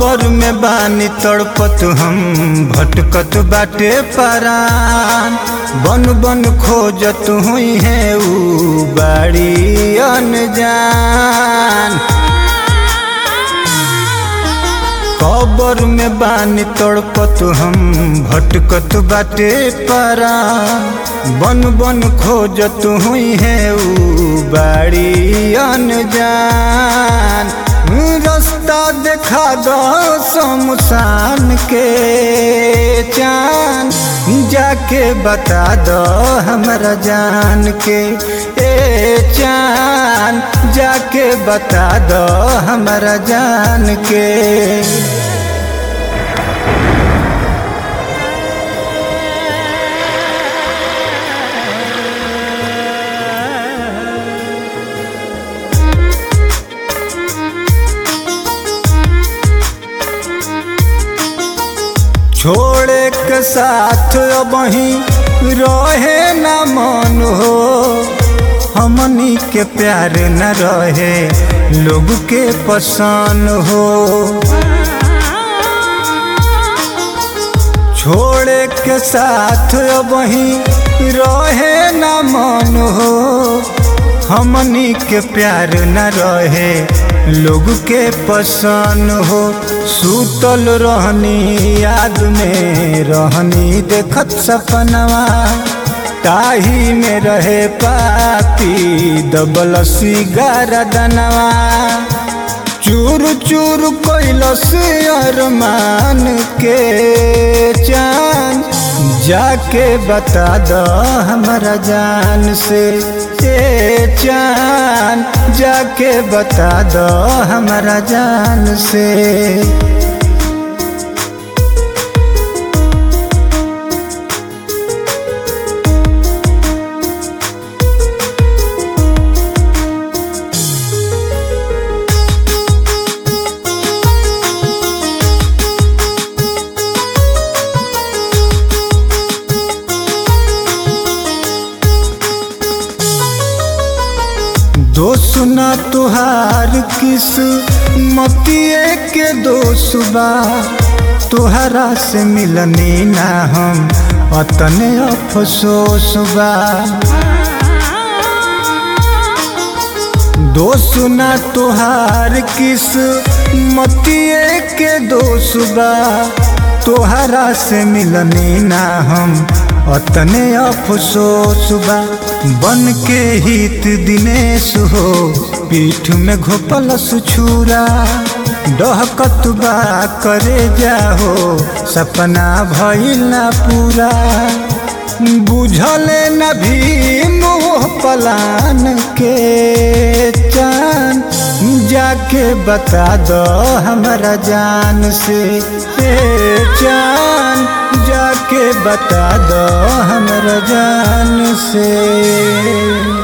कबर में बानी तड़पत हम भटकत बाटे परान बन बन खोजत हुई है ऊ बाड़ी अनजान कबर में बानी तड़पत हम भटकत बाटे परान बन बन खोजत हुई है ऊ बाड़ी अनजान रास्ता देखा दो शमशान के चान जाके बता दो हमरा जान के ए चान जाके बता दो हमरा जान के छोड़े के साथ अबही रहे न मन हो हमनी के प्यार न रहे लोग के पसंद हो छोड़े के साथ अबही रहे न मन हो हमनी के प्यार न रहे लोग के पसंद हो सूतल रहनी याद में रहनी देखत सपनवा ताही में रहे पापी दबल सिगार दनवा चूर चूर कैलस अरमान के चान जाके बता दो हमरा जान से ए चान जाके बता दो हमरा जान से दोस्त ना तुहार किस मतिए के दोस्त बा तुहरा से मिलनी ना हम अतने अफसोस बा दोस्त ना तुहार किस मतिए के दोस्त बा तुहरा से मिलनी ना हम अतने अफसोस बा बन के हित दिनेश हो पीठ में घोपलस छुरा डहकत बा करे जाहो सपना भइल ना पूरा बुझले न भी मोह पलान के चान जाके बता दो हमरा जान से ए चान जाके बता दो हमरा जान से